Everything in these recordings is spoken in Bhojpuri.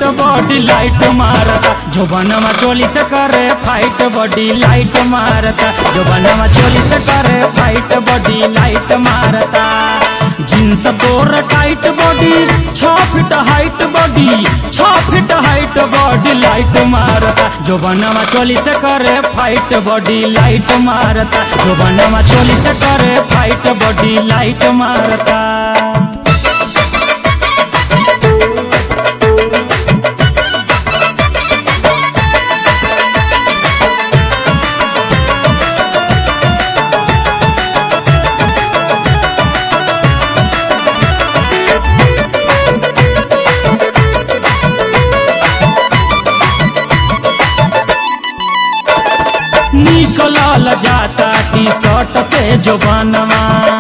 बॉडी लाइट मारता जो बनवा चोली से करे फाइट बॉडी लाइट मारता जो बनवा चोली से करे फाइट बॉडी लाइट मारता जींस तोर टाइट बॉडी छ फीट हाइट बॉडी छ फीट हाइट बॉडी लाइट मारता जो बनवा चोली से करे फाइट बॉडी लाइट मारता जो बनवा चोली से करे फाइट बॉडी लाइट मारता निकलल जाता टी शर्ट से जो बनवा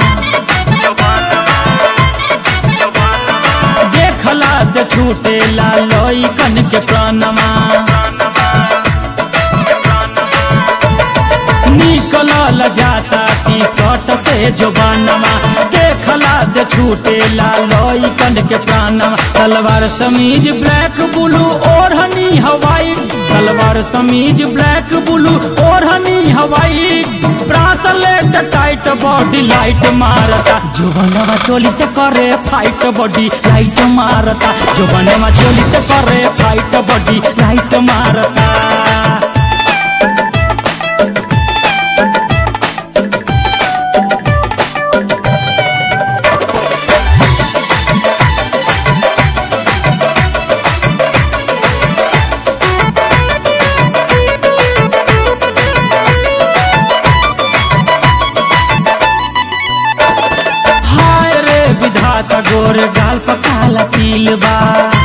देखला से छूटे ला कन के प्राणवा निकलल जाता टी शर्ट से जो बनवा देखला से छूटे ला कन के प्राणवा सलवार समीज ब्लैक ब्लू और हनी हवाई सलवार समीज ब्लैक ब्लू और हनी हवाई ब्रासलेट टाइट बॉडी लाइट मारता जो बनवा चोली से करे फाइट बॉडी लाइट मारता जो बनवा चोली से करे फाइट बॉडी लाइट मारता हाय रे विधाता गोर गाल पकाला तिल बा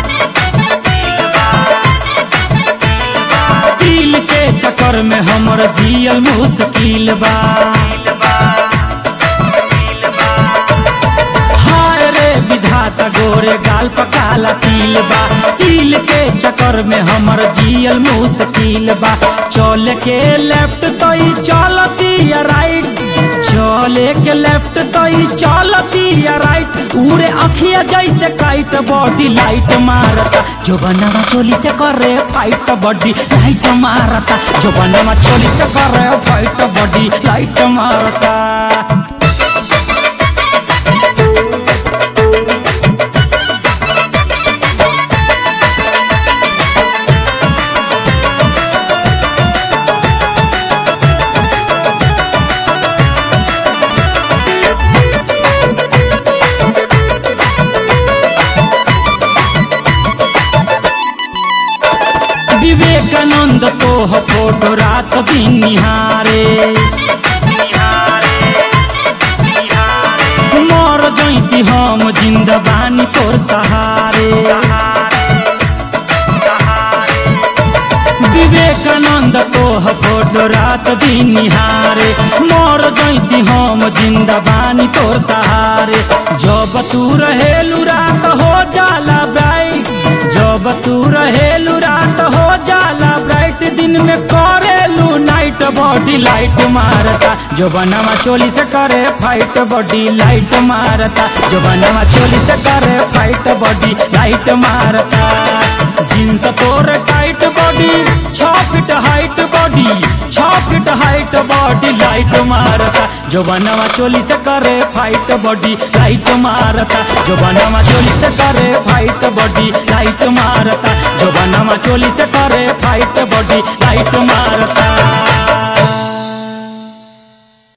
तिल के चक्कर में हमर जियल मुश्किल बा हाय रे विधाता गोरे गाल पकाला तिल बा तिल के चक्कर में हमर जियल मुश्किल बा चल के लेफ्ट तो ही चलती या राइट चले के लेफ्ट तो ही चलती या राइट उरे अखिया जैसे काइट बॉडी लाइट मारता जो बनवा चोली से करे फाइट बॉडी लाइट मारता जो बनवा चोली से करे फाइट बॉडी लाइट मारता विवेकानंद तो हो फोटो रात दिन निहारे मर जैती हम जिंदबानी तोर सहारे विवेकानंद तो हो फोटो रात दिन निहारे मर जैती हम जिंदबानी तोर सहारे जब तू रहेलू रात हो जाला ब्राइट जब तू रहेलू रात हो जाला ब्राइट दिन में करेलू नाइट बॉडी लाइट मारता जो बनवा चोली से करे फाइट बॉडी लाइट मारता जो बनवा चोली से करे फाइट बॉडी लाइट मारता जींस तोर टाइट बॉडी छ फीट हाइट बॉडी छ फीट हाइट बॉडी लाइट मारता जो बनवा चोली से करे फाइट बॉडी लाइट मारता जो बनवा चोली से करे फाइट बॉडी लाइट मारता जो बनवा चोली से करे फाइट बॉडी लाइट मारता